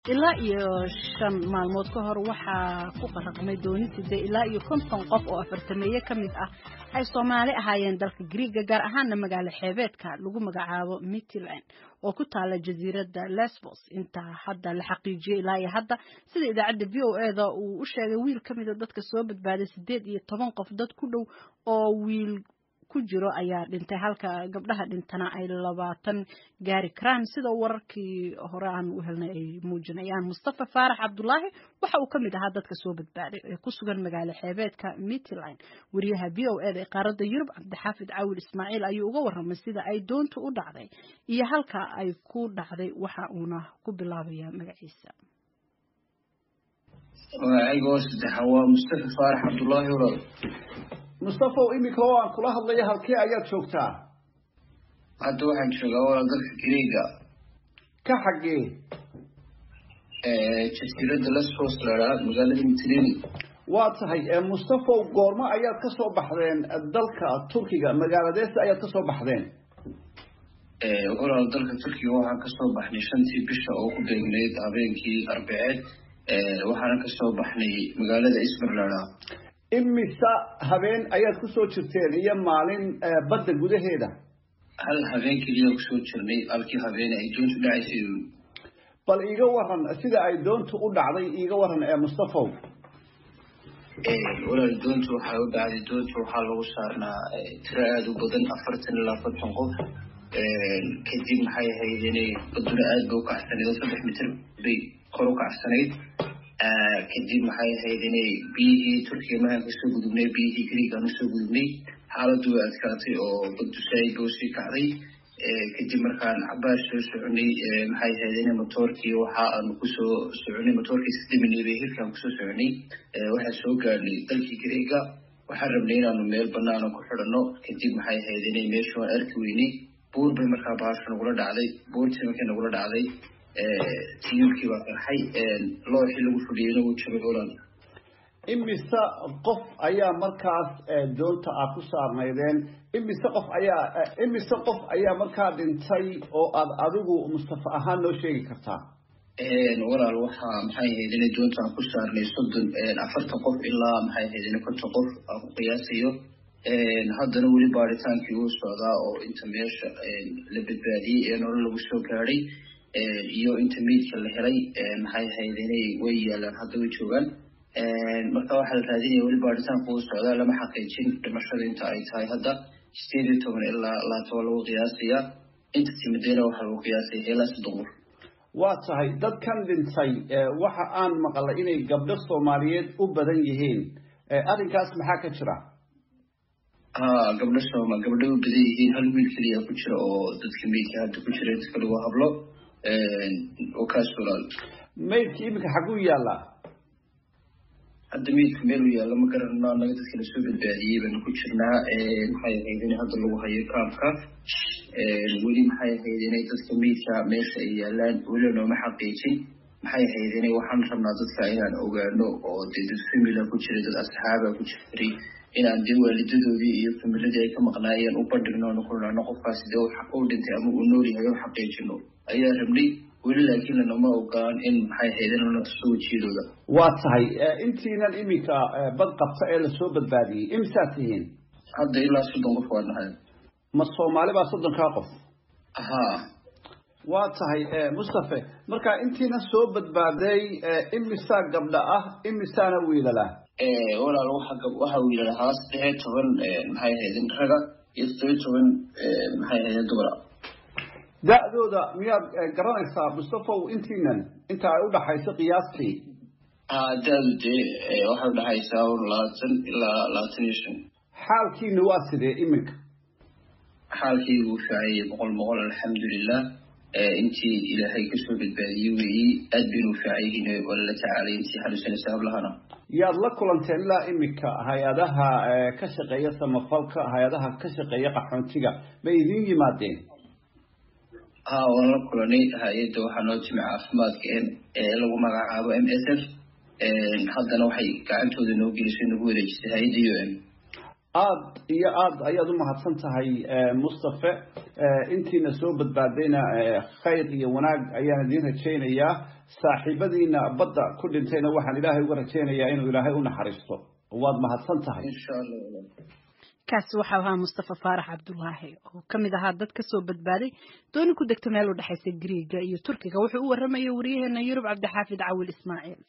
ilaa iyo shan maalmood ka hor waxaa ku qaraqmay doonitide ilaa iyo konton qof oo afartameeye ka mid ah ay soomaali ahaayeen dalka griiga gaar ahaana magaalo xeebeedka lagu magacaabo mitland oo ku taala jasiiradda lesbos intaa hadda la xaqiijiyey ilaa iyo hadda sida idaacadda v o e da uu u sheegay wiil ka mida dadka soo badbaaday siddeed iyo toban qof dad ku dhow oo wiil ku jiro ayaa dhintay halka gabdhaha dhintana ay labaatan gaari karaan sida wararkii hore aan u helnay ay muujinayaan mustafa faarax cabdulaahi waxa uu ka mid ahaa dadka soo badbaaday ee ku sugan magaalo xeebeedka mitland wariyaha v o e da ee qaaradda yurub cabdixaafid cawil ismaaciil ayuu uga warramay sida ay doontu u dhacday iyo halka ay ku dhacday waxa uuna ku bilaabayaa magaciisa magacayga saddexa waa mustafa faarax cabdulaahi walaal mustafaw iminka oo aan kula hadlayo halkee ayaad joogtaa hadda waxaan joogaa walaal dalka greega ka xaggee jasiiradda lesbos lahaa magaalada mitlini waa tahay mustafaw goormo ayaad ka soo baxdeen dalka turkiga magaaladeesa ayaad ka soo baxdeen walaal dalka turkiga waxaan kasoo baxnay shantii bisha oo ku beegnayd habeenkii arbaceed waxaana kasoo baxnay magaalada ismirlada imisa habeen ayaad kusoo jirteen iyo maalin badda gudaheeda hal habeen keliya kusoo jirnay halkii habeen ay doontu dhacaysay bal iiga waran sida ay doontu u dhacday iiga waran ee mustafaw walaal doontu waxay u dhacday doontu waxaa lagu saarnaa tiro aada u badan afartan ilaa afartan qof kadib maxay ahayd inay baduna aad ba u kacsanayd oo saddex mitir bay kor u kacsanayd kadib maxay ahayd inay biyihii turkiga mahaan kasoo gudubnay biyihii greeg aan usoo gudubnay xaaladdu way adkaatay oo badusaaid ba usii kacday kadib markaan cabaar soo soconay maxay ahayd ina motoorkii waxa aanu kusoo soconay motoorkii sidaminay bay hirkaan kusoo soconay waxaan soo gaadhnay dalkii greega waxaan rabnay inaanu meel banaana ku xidhano kadib maxay ahayd inay meesha waan arki weynay buur bay markaa bahasha nagula dhacday buurtii markii nagula dhacday tiyuulkii baa qarxay looxii lagu fadhiyeyna wuu jabay olan imise qof ayaa markaas doonta aad ku saarnaydeen imise qof ayaa imise qof ayaa markaa dhintay oo aad adigu mustafa ahaan noo sheegi kartaa walaal waxaa maxay ahayd inay doonta aan ku saarnay soddon afartan qof ilaa maxay ahayd ina konton qof aan ku qiyaasayo haddana weli baaritaankii uu socdaa oo inta meesha la badbaadiyey ee nolol lagu soo gaadhay iyo inta meydka la helay maxay ahayd inay way yaalaan hadda way joogaan marka waxaa la raadinaya weli baaritaanku uu socdaa lama xaqiijin dhimashada inta ay tahay hadda sideed iyo toban ilaa labaatan lagu qiyaasaya inta timidayna waxaa lagu qiyaasaya ilaa soddon qof waa tahay dadkan dhintay waxa aan maqalay inay gabdho soomaaliyeed u badan yihiin arrinkaas maxaa ka jira ha gabdho sooma gabdho u badan yihiin hal wiil keliya ku jira oo dadka meydka hadda ku jira inta kale waa hablo oo kaas walaal maydki iminka xaguu yaallaa hadda meydka meel u yaalla ma garanno annaga dadka lasoo badbaadiyey baanu ku jirnaa maxay ahayd in hadda lagu hayo kaamka weli maxay ahayd inay dadka meydka meesha ay yaalaan weli nooma xaqiijin maxay ahayd inay waxaan rabnaa dadka inaan ogaano oo dee dad famila ku jiray dad asxaaba ku jiray inaan dee waalidadoodii iyo familadii ay ka maqnaayeen u bandhigno onu kulnano qofkaasi dee u dhintay ama uu nool yahay u xaqiijino ayaa rabnay weli laakiin lanama ogolaan in maxay ahayd in lana tuso wejiyadooda waa tahay intiinan iminka bad qabta ee lasoo badbaadiyey imisaad tihiin hadda ilaa soddon qof waa nahay ma soomaali baa soddonkaa qof ha waa tahay mustafe marka intiina soo badbaaday imisaa gabdha ah imisaana wiilala walaal waxa wiilala haa saddex iyo toban maxay ahaydin raga iyo toddobiyo toban maxay ahaydin dumara da-dooda miyaad garanaysaa mustafaw intiinan inta ay udhaxayso qiyaastii ha da-du dee waxay udhaxaysaa labaatan ilaa labaatan iyo shan xaalkiina waa sidee iminka xaalkii wuu fiicayay boqol boqol alxamdulilah intii ilaahay kasoo badbaadiyey weeyi aad baynu fiicayihiin waa lala tacaalay intii xanuunsanaysa hablahana yaad la kulanteen ilaa iminka hay-adaha ka shaqeeya samafalka hay-adaha ka shaqeeya qaxoontiga ma idiin yimaadeen ha waan la kulanay hay-adda waxaa noo timi caafimaadka ee lagu magacaabo m s f haddana waxay gacantooda noo gelisay nagu wareejisay hay-adda u m aada iyo aada ayaad u mahadsan tahay mustafe intiina soo badbaadayna khayr iyo wanaag ayaan idiin rajaynayaa saaxiibadiina badda ku dhintayna waxaan ilaahay uga rajaynayaa inuu ilaahay u naxariisto waad mahadsan tahay insha allah kaasi waxau ahaa mustafa faarax cabdulaahi oo ka mid ahaa dad kasoo badbaaday dooni ku degta meel u dhexaysa griiga iyo turkiga wuxuu u waramayay wariyaheena yurub cabdixaafid cawil ismaaciil